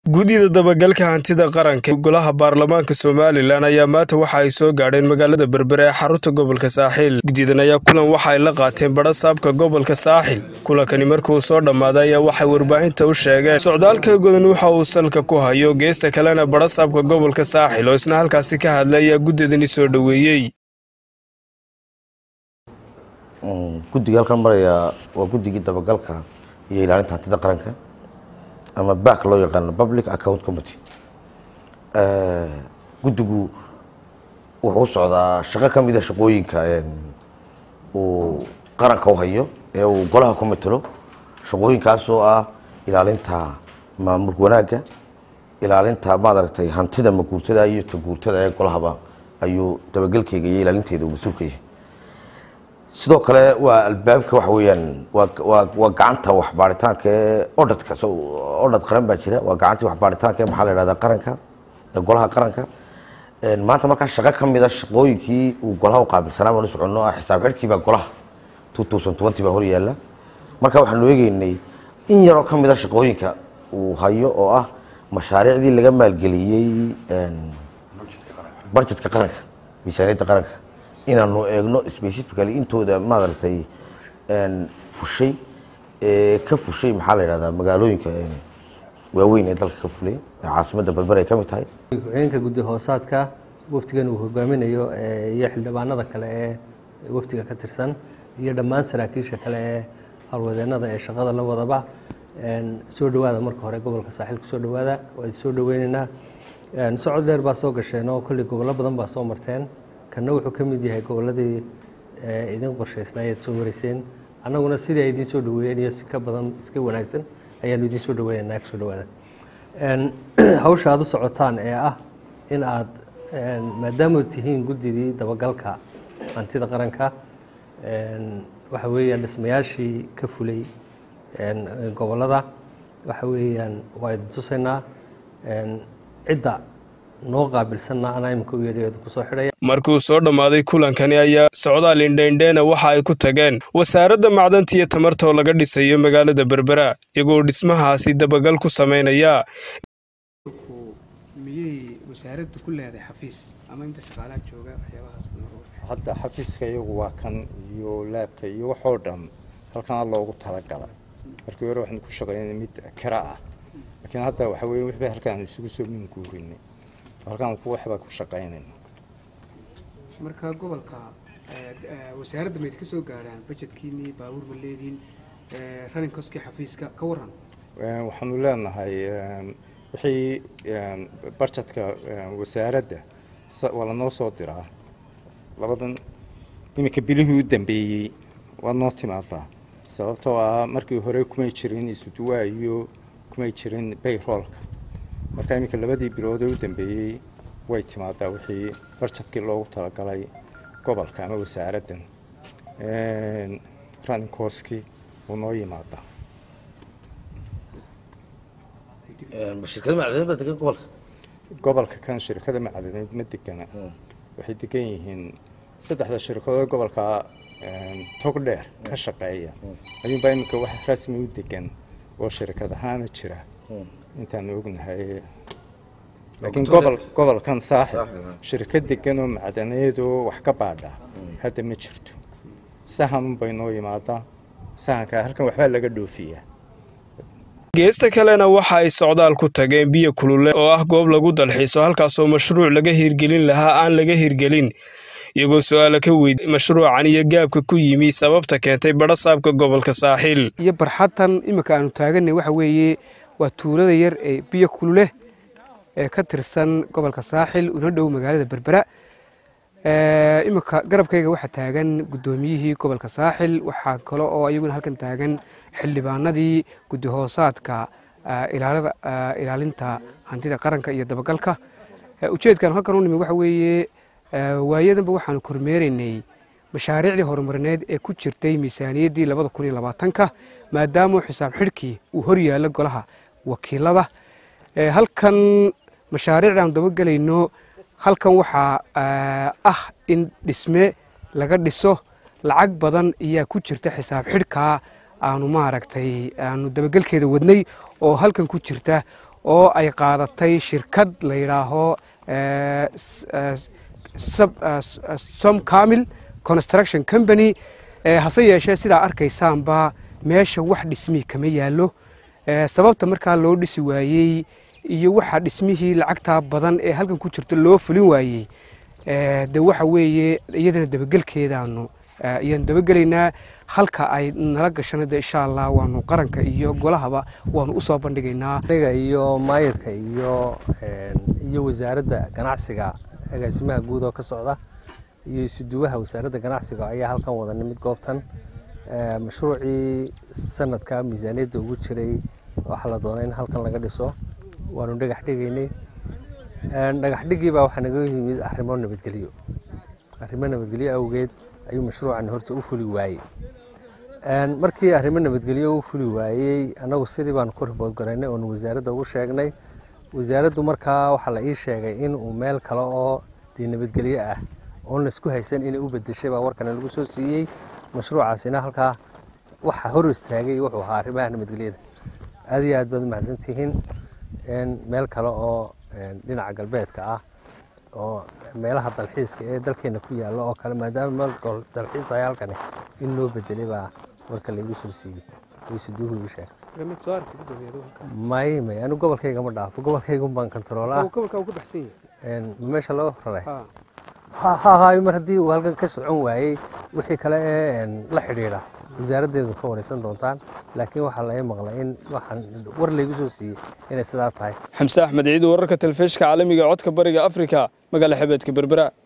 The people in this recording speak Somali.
guddida dabagalka hantida qaranka golaha baarlamaanka somalilan ayaa maanta waxa ay soo gaadheen magaalada berbere ee xarunta gobolka saaxiil guddidan ayaa kulan waxa ay la qaateen badha saabka gobolka saaxil kulankani markuu soo dhammaaday ayaa waxay warbaahinta u sheegeen socdaalka godan waxa uu salka ku hayo geesta kalena badha saabka gobolka saaxil oo isna halkaasi ka hadlay ayaa guddidani soo dhoweeyey guddiga halkan maraya waa guddigii dabagalka iyo ilaalinta hantida qaranka ama back loo yaqaano public account committee guddigu wuxuu u socdaa shaqo ka mida shaqooyinka uu qaranka u hayo ee uu golaha ku matelo shaqooyinkaas oo ah ilaalinta maamulka wanaagga ilaalinta maaragtay hantida maguurtada iyo taguurtada ee golahaba ayuu dabagelkeyga iyo ilaalinteeda uu mas-uulka yahay sidoo kale waa albaabka waxa weeyaan waa waa gacanta waxbaaritaanka ee odhadka odhad qaran baa jira waa gacantii waxbaaritaanka ee maxaa la yidhahdaa qaranka ee golaha qaranka maanta markaa shaqo ka mida shaqooyinkii uu golaha u qaabilsanaa baan u soconno ah xisaab xidhkii baa golaha two thousand twenty baa hor yaalla marka waxaanu eegeynay in yaroo ka mida shaqooyinka uu hayo oo ah mashaariicdii laga maalgeliyey budgetka qaranka miisaaniyadda qaranka inaanu eegno specifically intooda maaragtay fushay ka fushay maxaa la yidhahdaa magaalooyinka waaweyn ee dalka ka fulay ee caasimadda berber ay ka mid tahay ku-xigeenka guddi hoosaadka wafdigan uu hogaaminayo iyo xildhibaanada kale ee wafdiga ka tirsan iyo dhammaan saraakiisha kale ee howlwadeenada ee shaqada la wadaba soo dhowaada marka hore gobolka saaxiil kusoo dhowaada waa soo dhoweyneynaa socod dheer baa soo gasheen oo kolley gobollo badan baa soo marteen kanna wuxuu ka mid yahay gobolladii idin qorshaysnaayeed soo wareyseen annaguna sidii ay idiin soo dhaweeyeen iyo si ka badan iska wanaagsan ayaanu idiin soo dhaweynaynaa kusoo dhawaada hawsha aad u socotaan ee ah in aad maadaama tihiin guddidii dabagalka hantida qaranka waxa weeyaan dhismayaashii ka fulay gobollada waxa weeyaan waa idin tusaynaa cidda noo qaabilsanna anaa imika u yeedhayo kusoo xidhaya markuu soo dhammaaday kulankani ayaa socdaal indhaindheena waxa ay ku tageen wasaaradda macdanta iyo tamartoo laga dhisayo magaalada berbera iyagoo dhismahaasi dabagal ku samaynaya miyay wasaaraddu ku leedahay xafiis ama inta shaqaalaha jooga waxyaabahaas hadda xafiiska iyagu waa kan iyo laabka iyo waxoo dhan halkana loogu talagalay markii hore waxaan ku shaqaynay mid kira ah laakiin hadda waxa weye wixba halkaan isugu soo minguurinay halkaan ku waxbaa ku shaqaynayna marka gobolka wasaaradda mayd ka soo gaarhaan bajetkiinii baabuur ma leediin running coskii xafiiska ka waran waxaanu leenahay wixii barjetka wasaaradda waa lanoo soo diraa labadan iminka bilihii u dambeeyey waa noo timaadaa sababtoo ah markii hore kumay jirin isuduwaa iyo kumay jirin bayroolka marka iminka labadii bilood ee u dambeeyey way timaadaa wixii barjadkii loogu talagalay gobolka ama wasaaraddan runninkoski wuu noo yimaadaa shirkada macdaneed baa degan gobolka gobolka kan shirkada macdaneed ma degana waxay degan yihiin saddexda shirkadood gobolka tog dheer ka shaqeeya ayuunbaa iminka wax rasmi u degan oo shirkad ahaana jira intaan ognahay laakiin gobol gobolkan saaxib shirkad degan oo macdaneed oo wax ka baadha hadda ma jirto sahanunbay noo yimaadaa sahanka halkan waxbaa laga dhoofiyaa geesta kalena waxa ay socdaal ku tageen biyo kulule oo ah goob lagu dalxiiso halkaasoo mashruuc laga hirgelin lahaa aan laga hirgelin iyagoo su-aala ka weydiy mashruucan iyo gaabka ku yimi sababta keentay badha saabka gobolka saaxiil iyo barxadtan iminka aanu taaganay waxa weeye waa tuulada yar ee biyo kulule ee ka tirsan gobolka saaxil una dhow magaalada berbera iminka garabkayga waxaa taagan guddoomiyihii gobolka saaxil waxaa kale oo iyaguna halkan taagan xildhibaanadii guddi hoosaadka ilaalinta hantida qaranka iyo dabagalka ujeedkan halkan u nimi waxa weeye waayadanba waxaanu kormeeraynay mashaariicdii horumarineed ee ku jirtay miisaaniyaddii labada kun iyo labaatanka maadaama xisaab xidhkii uu hor yaallo golaha wakiilada halkan mashaariicda aanu dabagelayno halkan waxaa ah in dhisme laga dhiso lacag badan ayaa ku jirta xisaab xidhkaa aanu maaragtay aanu dabagelkeeda wadnay oo halkan ku jirta oo ay qaadatay shirkad la yidhaaho eh, s- eh, sub- eh, s- eh, som camil construction company Eh, hase yeeshee sidaa arkaysaanba meesha wax dhismihii kama yaallo Eh, sababta markaa loo dhisi waayey iyo waxa dhismihii lacagtaa badan ee halkan ku jirta loo fulin waayey Eh, de waxa weeye iyadana dabagelkeedaanu eh, ayaan dabagelaynaa halka ay nala gashana de insha allah waanu qaranka iyo golahaba waanu usoo bandhigaynaa aniga iyo maayirka iyo een, iyo wasaaradda ganacsiga agaasimaha guud oo ka socda iyo isuduwaha wasaaradda ganacsiga ayaa halkan wada nimid goobtan Ee, mashruucii sanadka miisaaniyadda ugu jiray waxaa la doonay in halkan laga dhiso waanu dhagax dhigaynay Een, dhagax dhigii baa waxaa naga yimid arrimo nabadgelyo arrimo nabadgelyo awgeed ayuu mashruucan horta u fuli waayey Een, markii arrimo nabadgelyo u fuli waayey annagu sidii baanu ku ribood garaynay oonu wasaaradda ugu sheegnay wasaaraddu markaa waxaa la ii sheegay in uu meel kale oo dee nabadgelyo ah oon laisku haysan inay u bedeshay baa warkana lagu soo siiyey mashruucaasina halkaa waxa hor istaagay wuxuu ahaa arrimaha nabadgelyada aad iyo aad baad umahadsantihiin Een, meel kale oo een, dhinaca galbeedka ah oo meelaha dalxiiska ee dalkeena ku yaalla oo kale maadaama meel gol dalxiis tahay halkani in loo bedelay baa warka laygu soo siiyey waysuduuhu ii sheegay may may anigu gobolkayga ma dhaafo gobolkaygun baan kontaroolaa gobolka uu ka baxsan yahay Een, meesha loo raray Ah. ha ha hayo mar haddii uu halkan ka socon waayey wixii kale ee een, la xidhiidha wasaaraddeedu ka wareysan doontaan laakiin waxaa laga maqlay in waxaan war laygu soo siiyey inay sidaa tahay xamse axmed ciid wararka telefishka caalamiga ee codka bariga afrika magaala xebeedka berbera